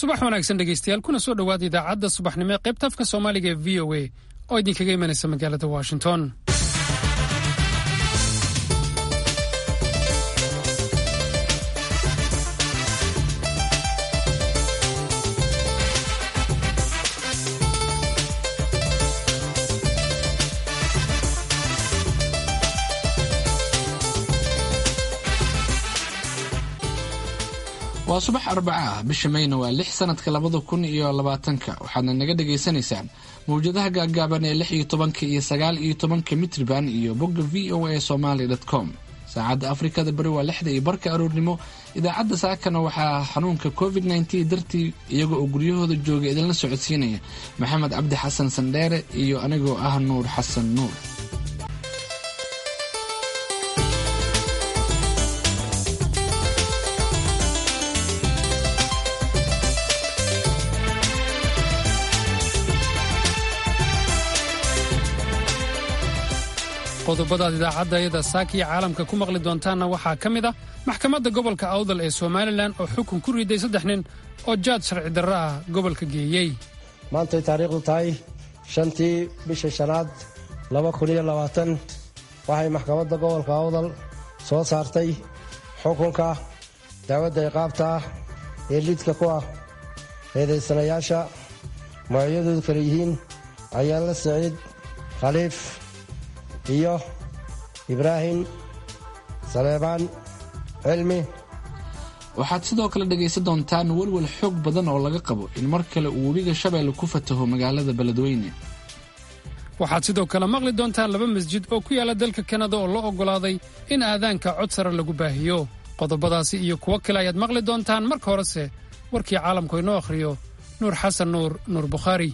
subax wanaagsan dhegeystayaal kuna soo dhowaada idaacadda subaxnimo ee qaybta afka soomaaliga ee v o a oo idinkaga imanaysa magaalada washington waa subax arbaca ah bisha mayna waa lix sanadka labada kun iyo labaatanka waxaadna naga dhagaysanaysaan mawjadaha gaagaaban ee lix iyo tobanka iyo sagaal iyo tobanka mitriban iyo bogga v o a somaly com saacadda afrikada bari waa lixda iyo barka aroornimo idaacadda saakana waxaa xanuunka covid nteen dartii iyaga oo guryahooda jooga idinla socodsiinaya maxamed cabdi xasan sandheere iyo anigoo ah nuur xasan nuur qodobadaad idaacadda ayada saakiya caalamka ku maqli doontaanna waxaa ka mid ah maxkamadda gobolka awdal ee somalilan oo xukun ku riday saddex nin oo jaad sharci darro ah gobolka geeyey maantay taariikhdu tahay shantii bisha shanaad laba kun iyo labaatan waxay maxkamadda gobolka awdal soo saartay xukunka dacwadda iqaabta ah ee liidka ku ah eedaysanayaasha magacyadoodu kale yihiin cayaanla siciid khaliif iyo ibraahim saleebaan cilmi waxaad sidoo kale dhegaysan doontaan welwel xoog badan oo laga qabo in mar kale uu webiga shabeelle ku fataho magaalada beledweyne waxaad sidoo kale maqli doontaan laba masjid oo ku yaala dalka kanada oo loo oggolaaday in aadaanka cod sare lagu baahiyo qodobadaasi iyo kuwo kale ayaad maqli doontaan marka horese warkii caalamku inoo akhriyo nuur xasan nuur nuur bukhaari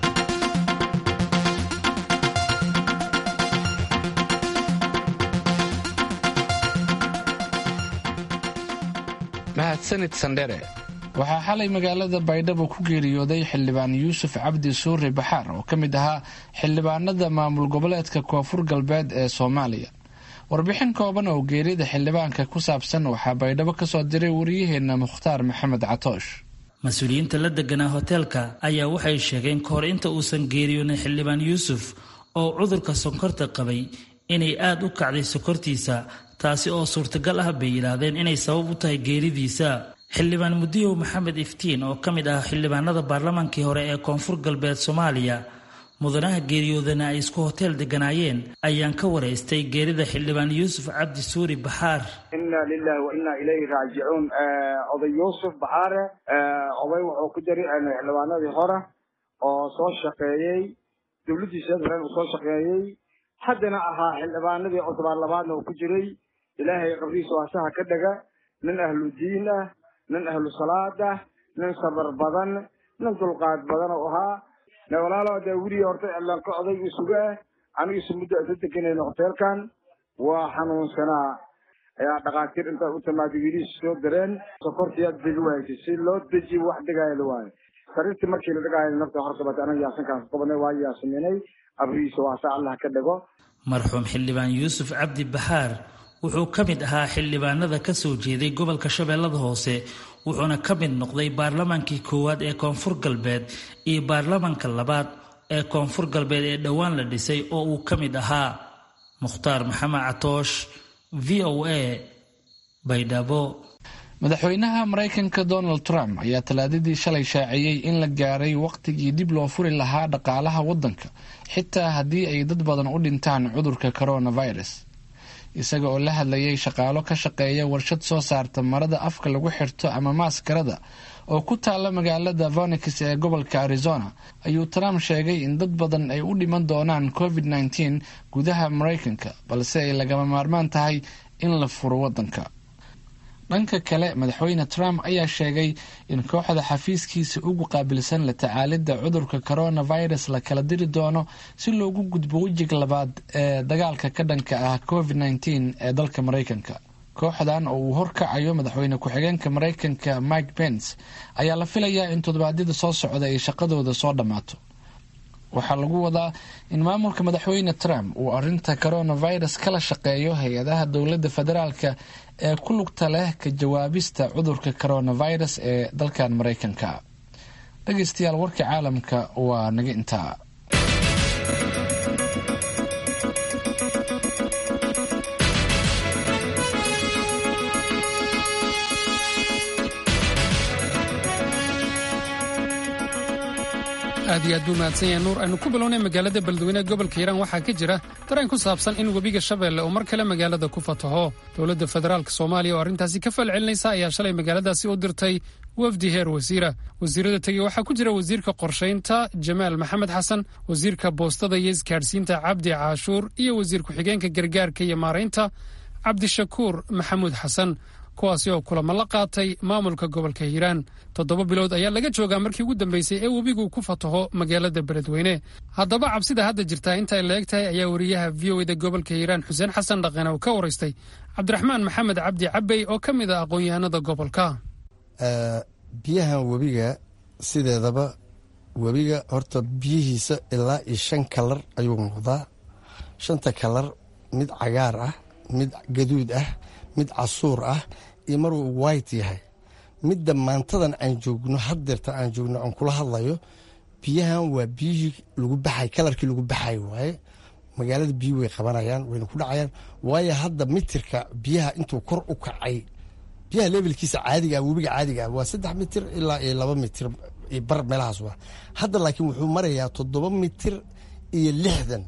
mahadsanid sandhere waxaa xalay magaalada baydhabo ku geeriyooday xildhibaan yuusuf cabdi suure baxaar oo ka mid ahaa xildhibaanada maamul goboleedka koonfur galbeed ee soomaaliya warbixin kooban oo geerida xildhibaanka ku saabsan waxaa baydhabo ka soo diray wariyaheenna mukhtaar maxamed catoosh mas-uuliyiinta la deganaa hoteelka ayaa waxay sheegeen kahor inta uusan geeriyoonin xildhibaan yuusuf oo cudurka sonkorta qabay inay aada u kacday sokortiisa taasi oo suurtagal ah bay yidhaahdeen inay sabab u tahay geeridiisa xildhibaan mudiyow maxamed iftiin oo ka mid ah xildhibaanada baarlamaankii hore ee koonfur galbeed soomaaliya mudanaha geeriyoodana ay isku hoteel deganaayeen ayaan ka waraystay geerida xildhibaan yuusuf cabdi suuri baxaar inna lilahi wa inna ilayhi raajicuun oday yuusuf baxaare oday wuxuu ku jiray xildhibaanadii hore oo soo shaqeeyey dowladdiisa ren uu soo shaqeeyey haddana ahaa xildhibaanadii cusbaan labaadna uu ku jiray ilaahay qabriisa waasaha ka dhaga nin ahlu diin ah nin ahlu salaad ah nin sabar badan nin dulqaad badan oo ahaa walaalo dee weliga horta cilaanka oday isuga ah anigiisu muddo isa deganayna hoteelkan waa xanuunsanaa ayaa dhakhaatiir intaa u timaaday wiilihiis soo dareen sokortiyaad degi waaysa si loo dejiy wax dhigaayada waayo sariirtii markii la dhigaayo nafta hortabata anaga yaasankaas qabanay waa yaasaminay qabrigiisa waasa allah ka dhago marxuum xildhibaan yuusuf cabdi baxaar wuxuu ka mid ahaa xildhibaanada ka soo jeeday gobolka shabeellada hoose wuxuuna ka mid noqday baarlamaankii koowaad ee koonfur galbeed iyo baarlamaanka labaad ee koonfur galbeed ee dhowaan la dhisay oo uu ka mid ahaa mukhtaar maxamed catoosh v o a baydhabo madaxweynaha maraykanka donald trump ayaa talaadadii shalay shaaciyey in la gaaray wakhtigii dib loo furi lahaa dhaqaalaha waddanka xitaa haddii ay dad badan u dhintaan cudurka coronavirus isaga oo la hadlayay shaqaalo ka shaqeeya warshad soo saarta marada afka lagu xirto ama maaskarada oo ku taala magaalada vonix ee gobolka arizona ayuu trump sheegay in dad badan ay u dhiman doonaan covid nteen gudaha maraykanka balse ay lagama maarmaan tahay in la furo waddanka dhanka kale madaxweyne trump ayaa sheegay in kooxda xafiiskiisa ugu qaabilsan la tacaalidda cudurka coronavirus la kala diri doono si loogu gudbo wejiga labaad ee dagaalka ka dhanka ah covid nteen ee dalka maraykanka kooxdan oo uu horkacayo madaxweyne ku-xigeenka maraykanka mike pence ayaa la filayaa in toddobaadyada soo socda ay shaqadooda soo dhammaato waxaa lagu wadaa in maamulka madaxweyne trump uu arinta coronavirus kala shaqeeyo hay-adaha dowladda federaalka ee ku lugta leh ka jawaabista cudurka coronavirus ee dalkan maraykanka dhegaystayaal warka caalamka waa naga intaa aad iyo aad buu mahadsan yahay nuur aynu ku bilownay magaalada beledweyne gobolka hiiraan waxaa ka jira dareen ku saabsan in webiga shabeelle uu mar kale magaalada ku fataho dowladda federaalk soomaaliya oo arrintaasi ka falcelinaysa ayaa shalay magaaladaasi u dirtay wafdi heer wasiira wasiirada tegey waxaa ku jira wasiirka qorshaynta jamaal maxamed xasan wasiirka boostada iyo isgaadhsiinta cabdi caashuur iyo wasiir ku-xigeenka gargaarka iyo maaraynta cabdishakuur maxamuud xasan kuwaasi oo kulamo la qaatay maamulka gobolka hiiraan toddoba bilood ayaa laga joogaa markii ugu dambeysay ee webigu ku fataho magaalada beledweyne haddaba cabsida hadda jirtaa inta ay la eg tahay ayaa wariyaha v o eda gobolka hiiraan xuseen xasan dhaqan oo ka waraystay cabdiraxmaan maxamed cabdi cabey oo ka mid ah aqoon-yahanada gobolka biyahan webiga sideedaba webiga horta biyihiisa ilaa iyo shan kalar ayuu muuqdaa shanta kalar mid cagaar ah mid gaduud ah mid casuur ah iyo maruu white yahay midda maantadan aan joogno haddeerta aan joogno aan kula hadlayo biyahan waa biyihii lagu baxay kalarkii lagu baxay waaye magaalada biyi way qabanayaan wayna ku dhacayaan waayo hadda mitirka biyaha intuu kor u kacay biyaha levelkiisa caadiga webiga caadiga waa saddex mitir ilaa iyo laba mitir iyo bar meelahaas waa hadda laakiin wuxuu marayaa toddoba mitir iyo lixdan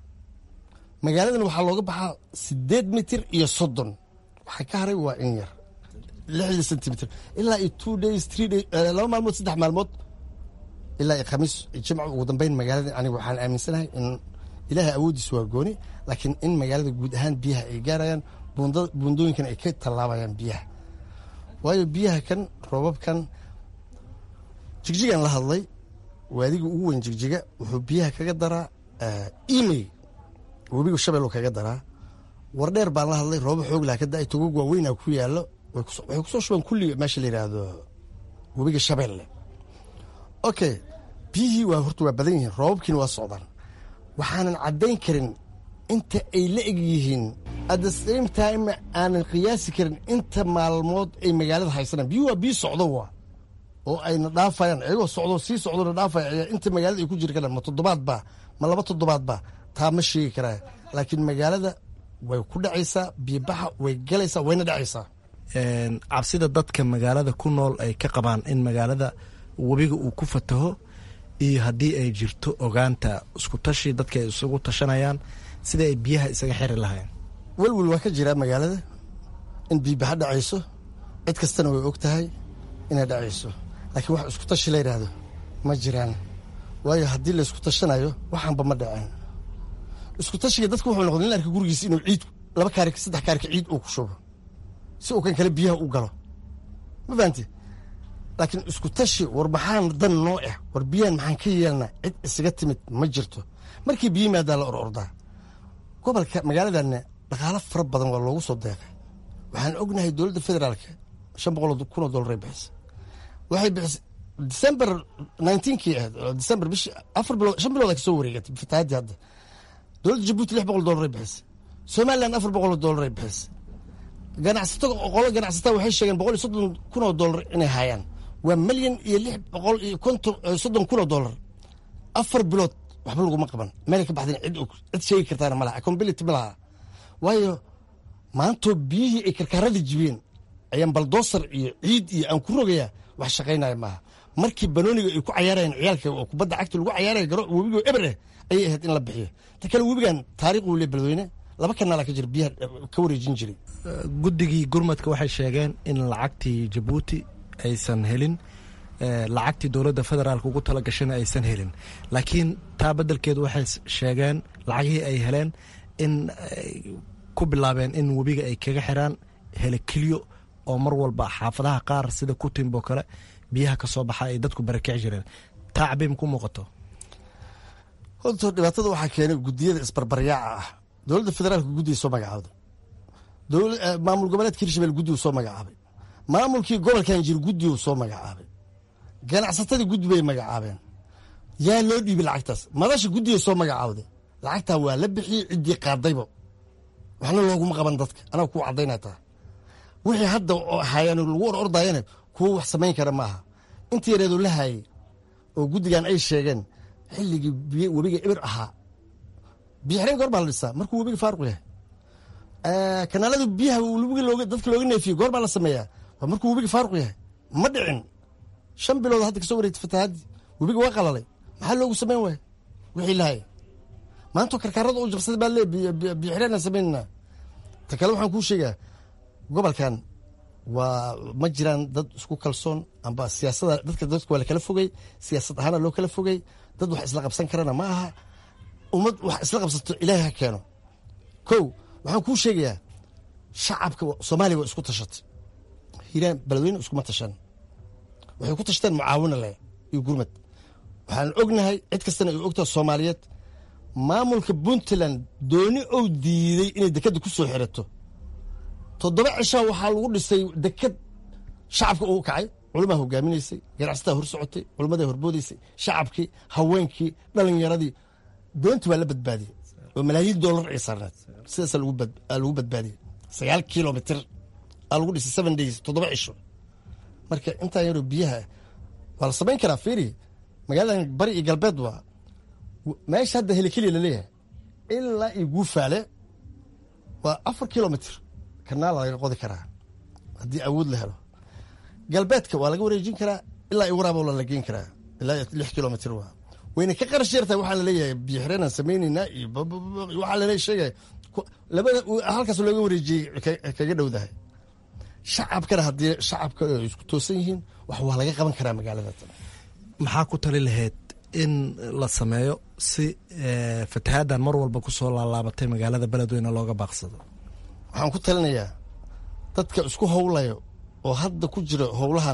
magaaladan waxaa looga baxaa sideed mitir iyo soddon waxaa ka haray waa in yar lixda centimitr ilaa iyo two days three days laba maalmood saddex maalmood ilaa iyo khamiis jimca ugu dambeyn magaalada aniga waxaan aaminsanahay in ilaahay awoodiis waa gooni laakiin in magaalada guud ahaan biyaha ay gaarayaan buundooyinkan ay ka tallaabayaan biyaha waayo biyaha kan roobabkan jigjigan la hadlay waadiga ugu weyn jigjiga wuxuu biyaha kaga daraa emay webiga shabel kaga daraa wardheer baan la hadlay roobo xoog laha ka da-ay togog waaweynaa ku yaallo waxay kusoo shubaan kulli meesha la yidhaahdo webiga shabeelle okay biyihii waa horta waa badan yihiin roobabkiina waa socdaan waxaanan caddayn karin inta ay la eg yihiin at the same time aanan qiyaasi karin inta maalmood ay magaalada haysanaan biyuhu waa biyi socdo waa oo ayna dhaafayaan iyagoo socdo sii socdona dhaafaya inta magaalada ay ku jiri karaan ma toddobaad baa ma laba toddobaad baa taa ma sheegi karaa laakiin magaalada way ku dhacaysaa biyobaxa way galaysaa wayna dhacaysaa cabsida dadka magaalada ku nool ay ka qabaan in magaalada webiga uu ku fataho iyo haddii ay jirto ogaanta isku tashi dadka ay isugu tashanayaan sida ay biyaha isaga xiri lahayn welwel waa ka jiraa magaalada in biyobaxa dhacayso cid kastana way og tahay inay dhacayso laakiin wax isku tashi la yidhaahdo ma jiraan waayo haddii la isku tashanayo waxaanba ma dhaceen isku tashiga dadka wuxuu noqday in arka gurigiisa inuu ciid laba kaarik saddex kaarika ciid uu ku shubo si uu kan kale biyaha u galo ma fahanti laakiin isku tashi war maxaan dan noo ah war biyahan maxaan ka yeelnaa cid isaga timid ma jirto markii biyo yimaadaa la or ordaa gobolka magaaladanna dhaqaalo fara badan waa loogu soo deeqay waxaan ognahay dowladda federaalka shan boqol kun oo dollar ay bixisay waxay bixisay december nineteenkii ahayd december bishi afar bilood shan bilood kasoo wareegatay fatahaadii hadda dowladda jabuuti lix boqol dollar ay bixisay somaliland afar boqol oo dollar ay bixisay ganacsato qolo ganacsataa waxay sheegeen boqol iyo soddon kun oo dollar inay hayaan waa milyan iyo lix boqol iyo konton soddon kun oo dollar afar bilood waxba laguma qaban meelay ka baxdeen cid cid sheegi kartaana ma laha accountability ma laha waayo maantoo biyihii ay karkaarada jibiyeen ayaan baldoosar iyo ciid iyo aan ku rogayaa wax shaqaynaya maaha markii banooniga ay ku cayaarayeen ciyaalka oo kubadda cagta lagu cayaaraya garo webigoo eber ah ayay ahayd in la bixiyo ta kale webigan taariikh uu le beledweyne laba kanaala ka jira biyaha ka wareejin jiray guddigii gurmadka waxay sheegeen in lacagtii jabuuti aysan helin lacagtii dowladda federaalk ugu tala gashayna aysan helin laakiin taa beddelkeedu waxay sheegeen lacagihii ay heleen in ku bilaabeen in webiga ay kaga xiraan helekilyo oo mar walba xaafadaha qaar sida kutimbo kale biyaha ka soo baxa ay dadku barakici jireen taa cabiim ku muuqato horta dhibaatada waxaa keenay gudiyada isbarbaryaaca ah dowladda federaalka guddiga soo magacaabday maamul goboleedka hirshabelle guddigu soo magacaabay maamulkii gobolkan jir guddigu soo magacaabay ganacsatadii guddi bay magacaabeen yaa loo dhiibay lacagtaas madasha guddiga soo magacaawday lacagtaa waa la bixiyey ciddii qaadayba waxna looguma qaban dadka anaga kuu caddaynaa taa wixii hadda hayaan lagu or ordayana kuwa wax samayn kara maaha inta yareedu la haayay oo guddigan ay sheegeen xilligii biy webiga ibir ahaa biyo xireen goor baa la dhisaa markuu webiga faaruq yahay kanaalada biyaha webiga looga dadka looga neefiyo goor baa la sameeyaa waa markuu webiga faaruq yahay ma dhicin shan bilood hadda kasoo wareegtay fatahaadii webiga waa qalalay maxaa loogu samayn waaya wixii lahaya maanta karkaarada u jabsaday baa lee biyo xireen aan samaynana ta kale waxaan kuu sheegaa gobolkan waa ma jiraan dad isku kalsoon amba siyaasada dadka dadka waa la kala fogey siyaasad ahaana loo kala fogey dad wax isla qabsan karana ma aha ummad wax isla qabsato ilaahay ha keeno kow waxaan kuu sheegayaa shacabka soomaaliya waa isku tashatay hiiraan beledweyne iskuma tashan waxay ku tashteen mucaawina leh iyo gurmad waxaan ognahay cid kastana ay ogtaha soomaaliyeed maamulka puntland dooni ou diiday inay dekadda ku soo xirato toddoba cishaa waxaa lagu dhisay dekad shacabka uu kacay culamaa hogaaminaysay ganacsataa hor socotay culammadaa horboodaysay shacabkii haweenkii dhalinyaradii doonti waa la badbaadiyey oo malaayiin doolar ay saarneed sidaasaa lagu badbaadiyey sagaal kilomitr aa lagu dhisay seven days toddoba cisho marka intaa yaroo biyaha waa la samayn karaa fiiri magaaladan bari iyo galbeed waa meesha hadda helikeliya laleeyahay ilaa iyo guufaale waa afar kilomitr kanaala laga qodi karaa haddii awood la helo galbeedka waa laga wareejin karaa ilaa i waraaboola la geen karaa ilaa lix kilomitr waa wayna ka qarash yartahay waxaa laleeyahay biyo xireenaan samayneynaa iyo waxaa lale sheegaya labada halkaas looga wareejiyey kaga dhowdahay shacabkana haddii shacabka ay isku toosan yihiin wax waa laga qaban karaa magaalada maxaa ku tali lahayd in la sameeyo si fatahaaddan mar walba kusoo laalaabatay magaalada beledweyne looga baaqsado waxaan ku talinayaa dadka isku howlayo oo hadda ku jira howlahan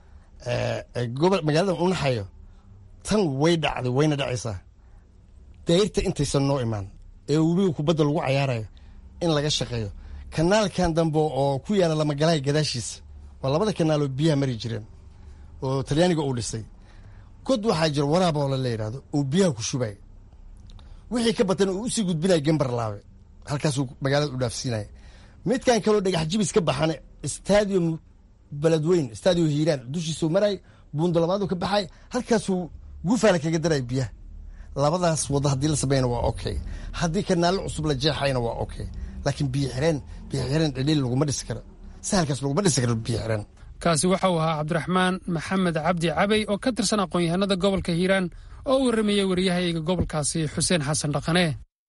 gobol magaaladan u naxayo tan way dhacday wayna dhacaysaa dayrta intaysan noo imaan ee webiga kubadda lagu cayaarayo in laga shaqeeyo kanaalkan dambe oo ku yaala lamagalahay gadaashiisa waa labada kanaaloo biyaha mari jireen oo talyaaniga uu dhisay god waxaa jira waraaboola la yidhahdo oo biyaha ku shubay wixii ka batan uu usii gudbinaya gembarlaabe halkaasuu magaalada u dhaafsiinaya midkan kaloo dhagax jibis ka baxana stadium beledweyn stadium hiiraan dushiisuu maray buundalamaadu ka baxay halkaasuu guufaala kaga daray biyaha labadaas wado haddii la sameeyana waa okay haddii kanaallo cusub la jeexayna waa okay laakiin biyo xireen biyo xireen dhaliil laguma dhisi karo sahalkaas laguma dhisi karo biyo xireen kaasi waxa uu ahaa cabdiraxmaan maxamed cabdi cabey oo ka tirsan aqoon-yahanada gobolka hiiraan oo u warramayey wariyahayga gobolkaasi xuseen xasan dhaqane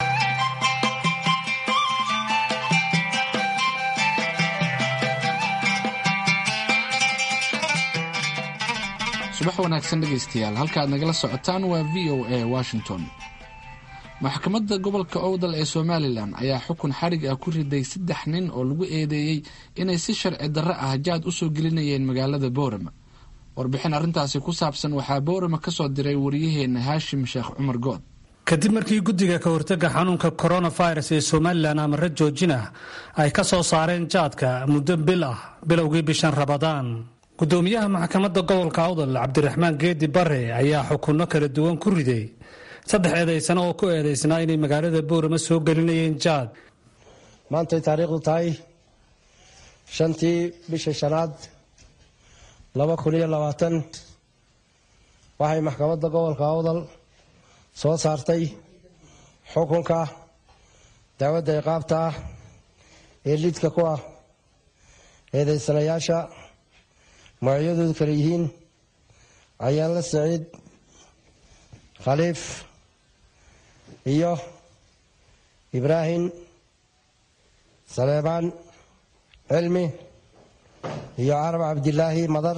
subax wanaagsan dhegaystayaal halkaaad nagala socotaan waa v o a washington maxkamadda gobolka owdal ee somalilan ayaa xukun xarig ah ku riday saddex nin oo lagu eedeeyey inay si sharci darro ah jaad u soo gelinayeen magaalada boorama warbixin arrintaasi ku saabsan waxaa boorama ka soo diray wariyaheenna haashim sheekh cumar good kadib markii guddiga ka hortagga xanuunka coronavirus ee somalilan amare joojin ah ay ka soo saareen jaadka muddo bil ah bilowgii bishan rabadaan gudoomiyaha maxkamadda gobolka awdal cabdiraxmaan geedi bare ayaa xukunno kala duwan ku riday saddex eedaysano oo ku eedaysnaa inay magaalada boorama soo gelinayeen jaad maantay taariikhdu tahay shantii bisha shanaad laba kun iyo labaatan waxay maxkamadda gobolka awdal soo saartay xukunka dacwadda iqaabta ah ee lidka ku ah eedaysanayaasha magacyadoodu kale yihiin cayaanla saciid khaliif iyo ibraahim saleebaan cilmi iyo carab cabdilaahi madar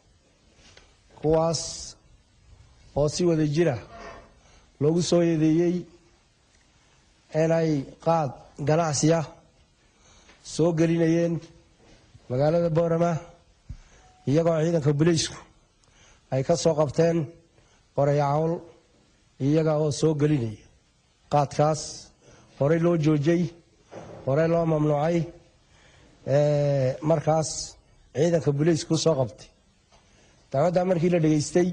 kuwaas oo si wada jira loogu soo eedeeyey inay qaad ganacsiya soo gelinayeen magaalada boorama iyagoo ciidanka buliisku ay ka soo qabteen qorayacawl iyaga oo soo gelinaya qaadkaas horey loo joojay horey loo mamnuucay markaas ciidanka buliisku soo qabtay dacwaddaa markii la dhegaystay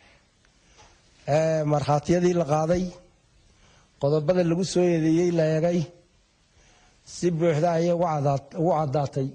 markhaatiyadii la qaaday qodobada lagu soo eedeeyey la eegay si buuxda ayay ugu caddaatay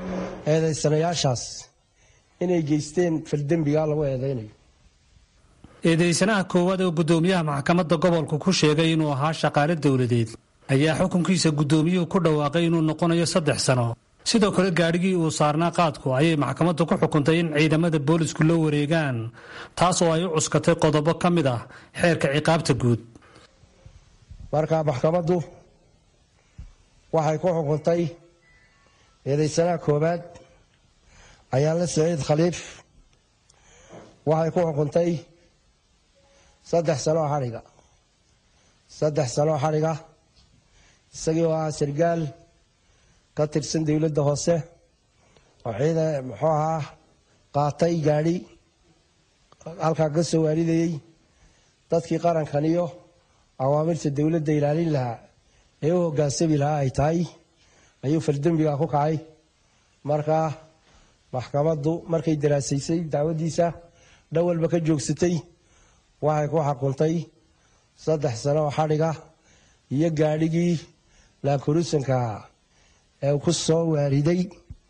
eedaysanayaashaas inay geysteen faldembigaa lagu eedeynayo eedeysanaha koowaad oo guddoomiyaha maxkamadda gobolku ku sheegay inuu ahaa shaqaale dowladeed ayaa xukunkiisa guddoomiyuhu ku dhawaaqay inuu noqonayo saddex sano sidoo kale gaadhigii uu saarnaa qaadku ayay maxkamaddu ku xukuntay in ciidamada boolisku la wareegaan taas oo ay u cuskatay qodobo ka mid ah xeerka ciqaabta guud marka maxkamaddu waxay ku xukuntay eedeysanaha koowaad ayaanle saciid khaliif waxay ku xukuntay saddex sanoo xadhiga saddex sanoo xadhiga isagii oo ah sargaal ka tirsan dowladda hoose oo ciida muxuu ahaa qaatay gaadhi halkaa ka soo waaridayey dadkii qarankan iyo awaamirta dowladda ilaalin lahaa ee u hoggaansami lahaa ay tahay ayuu faldembiga ku kacay markaa maxkamaddu markay daraasaysay dacwaddiisa dhan walba ka joogsatay waxay ku xukuntay saddex sano oo xadhiga iyo gaadhigii laankurusanka ee ku soo waariday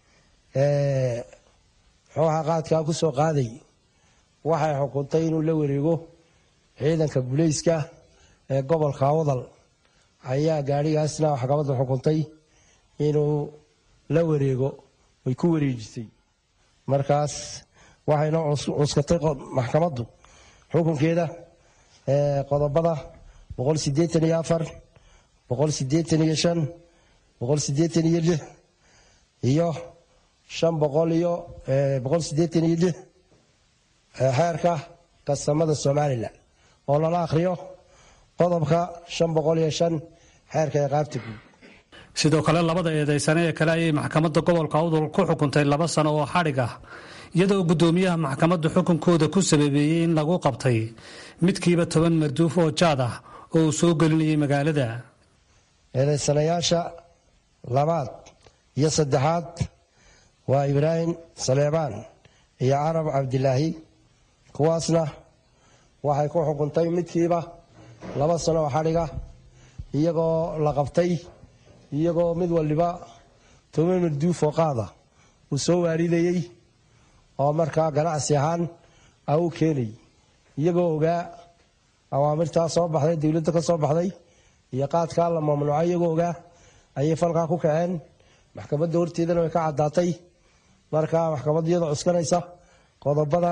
muxuu ahaa qaadkaa ku soo qaaday waxay xukuntay inuu la wareego ciidanka bulayska ee gobolka awdal ayaa gaadhigaasna maxkamaddu xukuntay inuu la wareego way ku wareejisay markaas waxayna cuskatay maxkamaddu xukunkeeda qodobada boqol sideetan iyo afar boqol sideetan iyo shan boqol sideetan iyo lix iyo shan boqol iyo boqol sideetan iyo lix xeerka kastamada somalilan oo lala akhriyo qodobka shan boqol iyo shan xeerka ciqaabta guud sidoo kale labada eedeysane ee kale ayay maxkamadda gobolka awdal ku xukuntay laba sano oo xadhig ah iyadoo guddoomiyaha maxkamaddu xukunkooda ku sababeeyey in lagu qabtay midkiiba toban marduuf oo jaad ah oo uu soo gelinayay magaalada eedeysanayaasha labaad iyo saddexaad waa ibraahim saleebaan iyo carab cabdilaahi kuwaasna waxay ku xukuntay midkiiba laba sano oo xadhiga iyagoo la qabtay iyagoo mid waliba toban marduuf oo qaada uu soo waaridayey oo markaa ganacsi ahaan a u keenay iyagoo ogaa awaamirtaa soo baxday dowladda ka soo baxday iyo qaadkaa la mamnuucay iyagoo ogaa ayay falkaa ku kaceen maxkamadda horteedana way ka caddaatay markaa maxkamaddu iyadoo cuskanaysa qodobada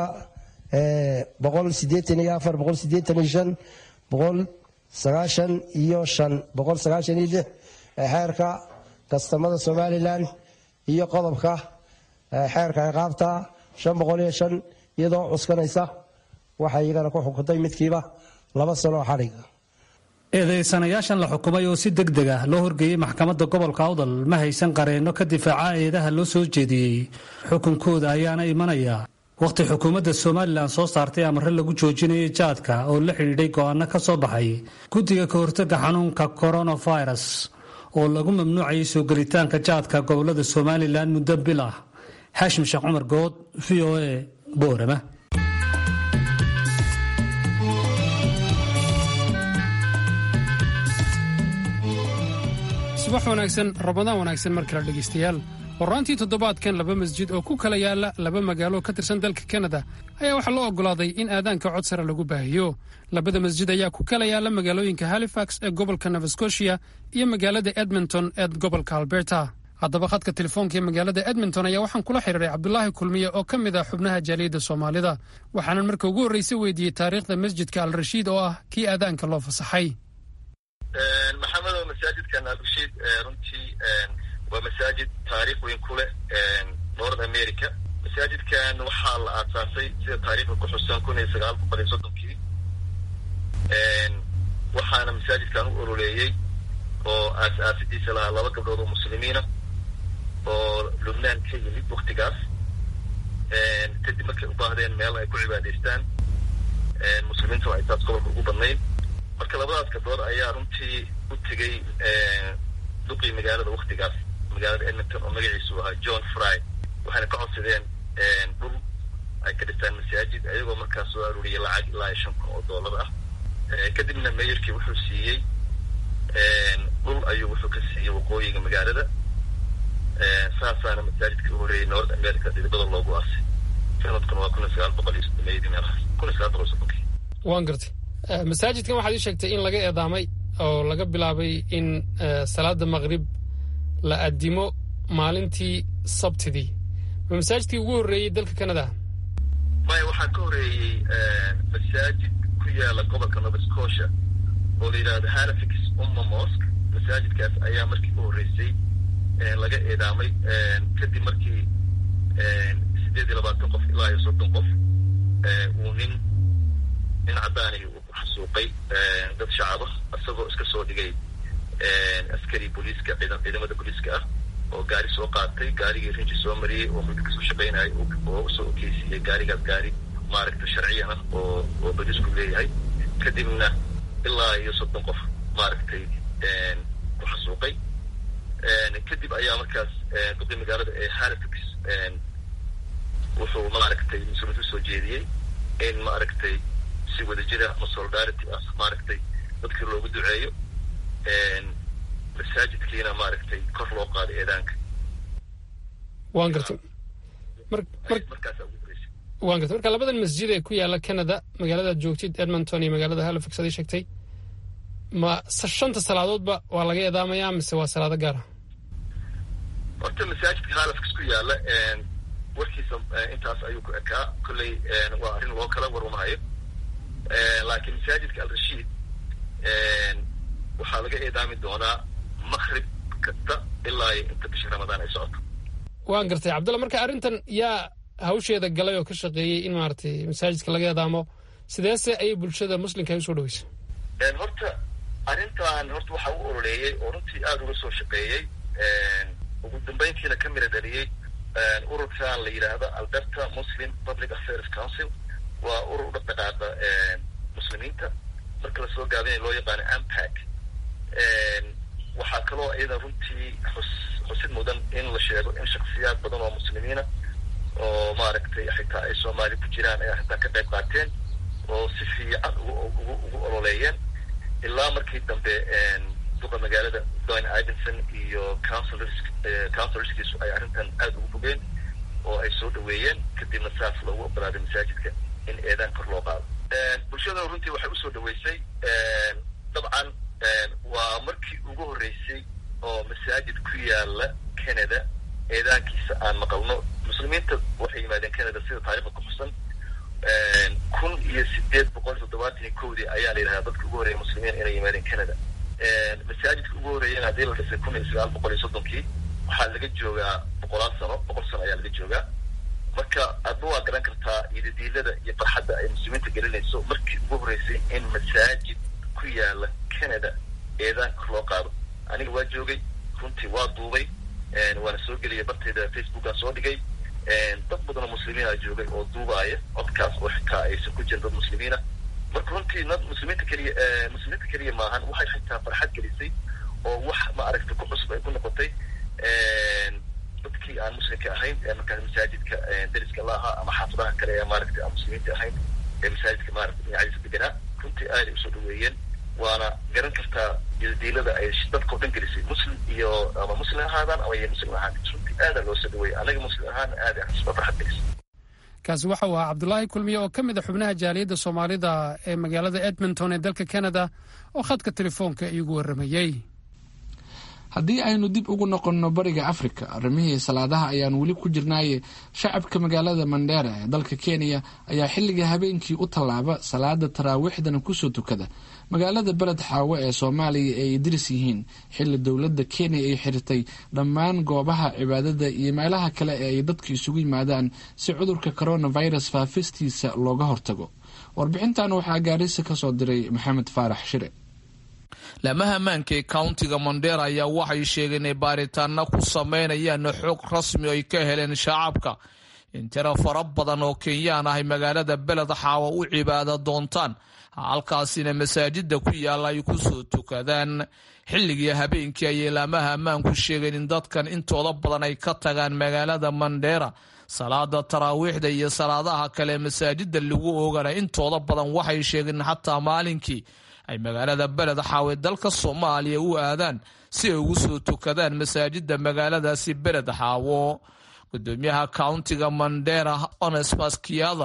boqol sideetan iyo afar boqol sideetan iyo shan boqol sagaashan iyo shan boqol sagaashan iyo lix xeerka kastamada somalilan iyo qodobka xeerka ciqaabta shan boqol iyo shan iyadoo cuskanaysa waxay iyagana ku xukuntay midkiiba laba sano oo xadhiga eedeysanayaashan la xukumay oo si deg deg ah loo horgeeyey maxkamadda gobolka awdal ma haysan qareenno ka difaaca eedaha loo soo jeediyey xukunkooda ayaana imanaya wakhti xukuumadda somalilan soo saartay amare lagu joojinayay jaadka oo la xidhiidhay go'aano ka soo baxay guddiga ka hortagga xanuunka coronavirus oo lagu mamnuucayay soo gelitaanka jaadka gobolada somalilan muddo bil ah xaashim sheekh cumar good v o a boorama subax wanaagsan ramadaan wanaagsan mar kale dhegaystayaal horaantii toddobaadkan laba masjid oo ku kala yaala laba magaalo ka tirsan dalka kanada ayaa waxaa loo oggolaaday in aadaanka cod sare lagu baahiyo labada masjid ayaa ku kala yaala magaalooyinka halifax ee gobolka nova scotia iyo magaalada edmonton ee gobolka alberta haddaba khadka telefoonka ee magaalada edmonton ayaa waxaan kula xidhiiray cabdulaahi kulmiye oo ka mid ah xubnaha jaaliyadda soomaalida waxaanan marka ugu horreysay weydiiyey taariikhda masjidka al rashiid oo ah kii aadaanka loo fasaxay maxamedow masaajidkan alrashiid runtii waa masaajid taariikh weyn ku leh north america masaajidkan waxaa la aasaasay sida taariikhda ku xusan kun iyo sagaal boqol iyo soddonkii waxaana masaajidkan u ololeeyey oo aas-aasidiisa lahaa laba gabdhood oo muslimiina oo lubnaan ka yimid waktigaas kadib markay u baahdeen meel ay ku cibaadaystaan muslimiintuna ay taas gobolka ugu badnayd marka labadaas gabdhood ayaa runtii u tegey duqii magaalada waktigaas magaalada edmonton oo magaciisu ahaa john fry waxayna ka codsadeen dhul ay ka dhistaan masaajid ayagoo markaas soo aruuriyay lacag ilaa iyo shan kun oo dollar ah kadibna mayorkii wuxuu siiyey dhul ayuu wuxuu ka siiyey waqooyiga magaalada saasaana masaajidka u horeeyey north america dhidibada loogu aasay sanadkuna waa kun iyo sagaal boqol iyo soddomeeyadii meelahaas kun iyo sagaal boqol iyo soddonkii waan gartay masaajidkan waxaad ii sheegtay in laga eedaamay oo laga bilaabay in salaada maqrib la addimo maalintii sabtidii ma masaajidkii ugu horreeyey dalka canada maya waxaa ka horeeyey masaajid ku yaala gobolka nova scotia oo la yidhahdo halifax umma mosque masaajidkaas ayaa markii u horreysay laga eedaamay kadib markii siddeed iyo labaatan qof ilaa iyo soddon qof uu nin nin caddaani uu ku xasuuqay dad shacaba isagoo iska soo dhigay askari booliiska ciidamada booliiska ah oo gaari soo qaatay gaarigii rinji soo mariyey oo muddo kasoo shaqaynayay oo usoo okeysiiyey gaarigaas gaari maaragta sharciyan ah oo oo booliisku leeyahay kadibna ilaa iyo soddon qof maaragtay ku xasuuqay kadib ayaa markaas duqii magaalada ee halifax wuxuu maaragtay mas-uuliyad usoo jeediyey in maaragtay si wadajira ama solidarity ah maaragtay dadkii loogu duceeyo masaajidkiina maaragtay kor loo qaado eedaanka waan gartay waan gartay marka labadan masjid ee ku yaala canada magaaladaad joogtid edmonton iyo magaalada halifax ad ii sheegtay ma shanta salaadoodba waa laga eedaamayaa mise waa salaado gaara horta masaajidka halifax ku yaala warkiisa intaas ayuu ku ekaa kolley waa arrin loo kala warwamahayo laakiin masaajidka al-rashiid waxaa laga eedaami doonaa makrib kasta ilaa iyo inta bisha ramadaan ay socoto waan gartay cabdulla marka arrintan yaa hawsheeda galay oo ka shaqeeyey in maaragtay masaajidka laga eedaamo sideese ayay bulshada muslimka ay usoo dhaweysa horta arrintan horta waxaa u ololeeyey oo runtii aada uga soo shaqeeyey ugu dambeyntiina ka mira dhaliyey ururkan la yidhaahdo alberta muslim public affairs council waa urur dhaqdhaqaaqa muslimiinta marka lasoo gaabinaya loo yaqaano ampac waxaa kaloo iyada runtii xus xusid mudan in la sheego in shaksiyaad badan oo muslimiina oo maaragtay xitaa ay soomaali ku jiraan ay xitaa ka qayb qaateen oo si fiican ugu ugu ugu ololeeyeen ilaa markii dambe duqa magaalada don ivinson iyo councilors councilorskiisu ay arrintan aada ugu fogeen oo ay soo dhaweeyeen kadibna saas loogu ogolaaday masaajidka in eedaan kor loo qaado bulshadana runtii waxay usoo dhaweysay dabcan waa markii ugu horreysay oo masaajid ku yaala canada eedaankiisa aan maqalno muslimiinta waxay yimaadeen canada sida taarikhda ku xusan kun iyo sideed boqol toddobaatan iyo kowdii ayaa la yidhahdaa dadka ugu horreeya muslimiin inay yimaadeen canada masaajidka ugu horreeyana haddii la dhisay kun iyo sagaal boqol iyo soddonkii waxaa laga joogaa boqolaal sano boqol sano ayaa laga joogaa marka adba waa garan kartaa idadiilada iyo farxadda ay muslimiinta gelinayso markii ugu horreysay in masaajid ku yaala canada eedaan kor loo qaado aniga waa joogay runtii waa duubay waana soo geliyay bartayda facebookaan soo dhigay dad badanoo muslimiina joogay oo duubaaya codkaas oo xitaa aysan ku jirin dad muslimiina marka runtii nad muslimiinta keliya muslimiinta keliya maahan waxay xitaa farxad gelisay oo wax ma aragta ku cusub ay ku noqotay dadkii aan muslimka ahayn ee markaas masaajidka dariska la ahaa ama xaafadaha kale ee maaragtay aan muslimiinta ahayn ee masaajidka maaragta dhinacyadiisa deganaa runtii aaday usoo dhaweeyeen waana garan kartaa diilada ay dadkao dhan gelisay muslim iyo ama muslim ahaadaan ama iyo muslim ahaan runtii aadaa loo soo dhaweeyay anaga muslim ahaan aada xusba farxad gelisay kaasi waxa uu ahaa cabdulaahi kulmiye oo ka mid a xubnaha jaaliyadda soomaalida ee magaalada edmonton ee dalka canada oo khadka telefoonka iigu warramayey haddii aynu dib ugu noqonno bariga afrika arrimihii salaadaha ayaan weli ku jirnaaye shacabka magaalada mandheera ee dalka kenya ayaa xilliga habeenkii u tallaaba salaada taraawiixdana kusoo tukada magaalada beled xaawo ee soomaaliya ay idris yihiin xilli dowladda kenya ay xirtay dhammaan goobaha cibaadada iyo meelaha kale ee ay dadku isugu yimaadaan si cudurka coronavirus faafistiisa looga hortago warbixintan waxaa gaarisa ka soo diray maxamed faarax shire laamaha ammaanka ee countiga mondera ayaa waxay sheegeen inay baaritaana ku sameynayaan xog rasmi ay ka heleen shacabka in tiro fara badan oo kenyaan ahay magaalada beled xaawo u cibaado doontaan halkaasina masaajida ku yaalla ay kusoo tukadaan xilligii habeenkii ayay laamaha ammaanku sheegeen in dadkan intooda badan ay ka tagaan magaalada mandheera salaada taraawiixda iyo salaadaha kale masaajida lagu oogana intooda badan waxay sheegeen xataa maalinkii ay magaalada beled xaawe dalka soomaaliya u aadaan si ay ugu soo tukadaan masaajida magaaladaasi beled xaawo gudoomiyaha countiga mandera onesmas kiyada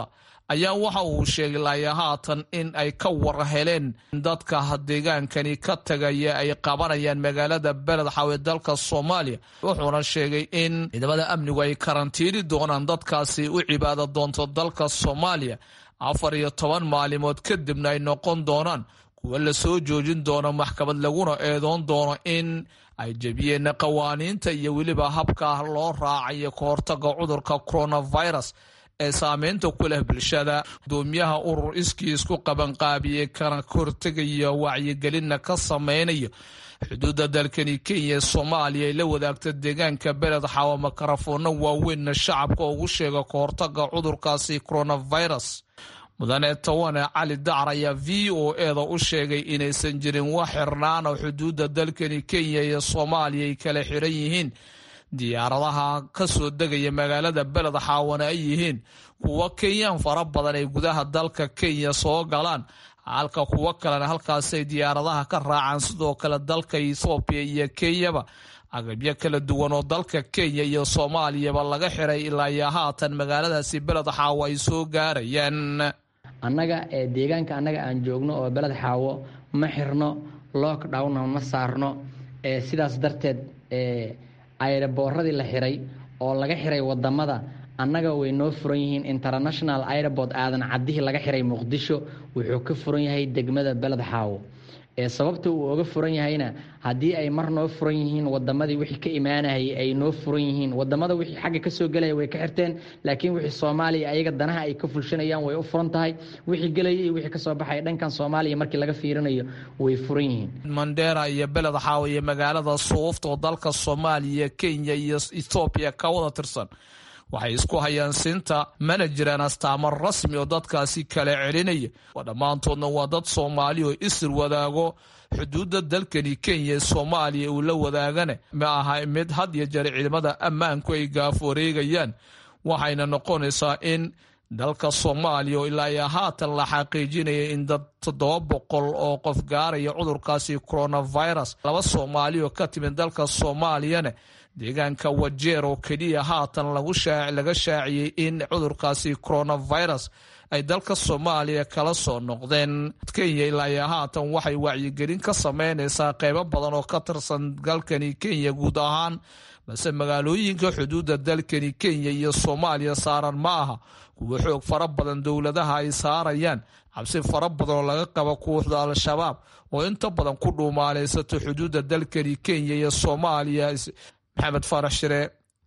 ayaa waxa uu sheegay laaya haatan in ay ka war heleen dadka deegaankani ka tagaya ay qabanayaan magaalada beled xawe dalka soomaaliya wuxuuna sheegay in ciidamada amnigu ay karantiini doonaan dadkaasi u cibaado doonto dalka soomaaliya afar iyo toban maalimood kadibna ay noqon doonaan kuwa lasoo joojin doono maxkamad laguna eedoon doono in ay jebiyeen qawaaniinta iyo weliba habka loo raacayo ka hortaga cudurka coronavirus ee saameynta ku leh bulshada gudoomiyaha urur iskii isku qabanqaabiyey kana hortegaya wacyigelinna ka samaynayo xuduudda dalkani kenya ee soomaaliya ay la wadaagta deegaanka beled xawa makarafoonna waaweynna shacabka ugu sheega ka hortaga cudurkaasi coronavirus mudane tawane cali dacar ayaa v o eda u sheegay inaysan jirin wax xirnaana xuduudda dalkani kenya iyo soomaaliya ay kala xiran yihiin diyaaradaha ka soo degaya magaalada beled xaawana ay yihiin kuwo kenyaan fara badan ay gudaha dalka kenya soo galaan halka kuwo kalena halkaasay diyaaradaha ka raacaan sidoo kale dalka ethoobiya iyo kenyaba agabyo kala duwan oo dalka kenya iyo soomaaliyaba laga xiray ilaa iyo haatan magaaladaasi beled xaawo ay soo gaarayaan annaga ee deegaanka annaga aan joogno oo beled xaawo ma xirno lockdowna ma saarno ee sidaas darteed ee ayrabooradii la xiray oo laga xiray wadamada annaga way noo furan yihiin international airport aadan cadihii laga xiray muqdisho wuxuu ka furan yahay degmada beled xaawo ee sababta uu oga furan yahayna haddii ay mar noo furan yihiin wadamadii wixii ka imaanayay ay noo furan yihiin wadamada wixii xagga kasoo gelaya way ka xirteen laakiin wixii soomaaliya ayaga danaha ay ka fulshanayaan way u furan tahay wixii gelaya iyo wixii kasoo baxaya dhankan soomaaliya markii laga fiirinayo way furan yihiin mandera iyo beled xaawo iyo magaalada suufta oo dalka soomaaliya kenya iyo ethoobiya ka wada tirsan waxay isku hayaan siinta mana jiraan astaamo rasmi oo dadkaasi kala celinaya dhammaantoodna waa dad soomaali oo isir wadaago xuduudda dalkani kenya ee soomaaliya uu la wadaagane ma aha mid had iyo jeer ciidamada ammaanku ay gaaf wareegayaan waxayna noqonaysaa in dalka soomaaliya oo ilaa iyo haatan la xaqiijinaya in dad toddoba boqol oo qof gaaraya cudurkaasi coronavirus laba soomaali oo ka timid dalka soomaaliyane deegaanka wajeer oo keliya haatan laga shaaciyey in cudurkaasi coronavirus ay dalka soomaaliya kala soo noqdeen kenya ilaa iyo haatan waxay wacyigelin ka sameynaysaa qeybo badan oo ka tirsan dalkani kenya guud ahaan balse magaalooyinka xuduudda dalkani kenya iyo soomaaliya saaran ma aha kuwa xoog fara badan dowladaha ay saarayaan cabsi fara badan oo laga qabo kooxda al-shabaab oo inta badan ku dhuumaaleysato xuduudda dalkani kenya iyo soomaaliya maxamed faarax shire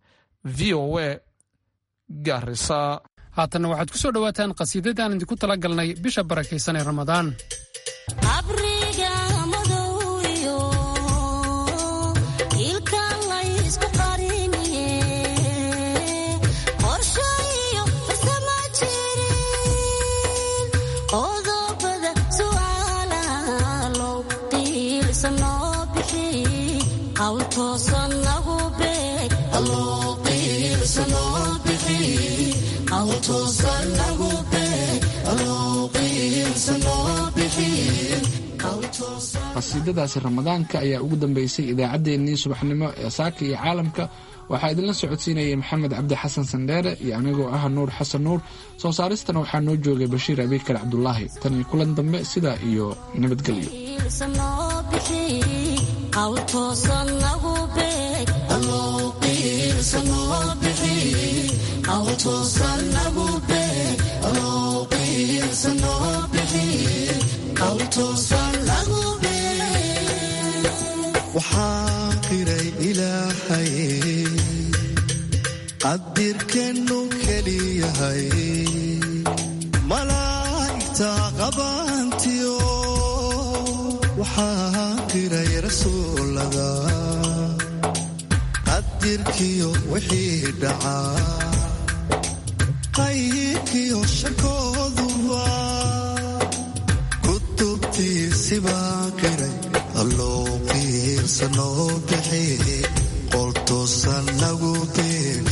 v o a garisa haatanna waxaad ku soo dhowaataan qhasiidada aan idinku tala galnay bisha barakaysan ee ramadaan qasiidadaasi ramadaanka ayaa ugu dambeysay idaacaddeenii subaxnimo ee saaka iyo caalamka waxaa idinla socodsiinayay maxamed cabdi xasan sandheere iyo anigoo ah nuur xasan nuur soo saaristana waxaa noo joogay bashiir abiikar cabdulaahi tan iyo kulan dambe sidaa iyo nabadgelyo waxaa qiray ilaahay qadirkeennu keliyahay malaa'igta qabaantiyo waxaa qiray rasuulada qadirkiyo wixii dhacaa qayrkiyo shakooduba kutubtiisibaa qiray alloo qiirsanoo bixi qoltoosan nagu bir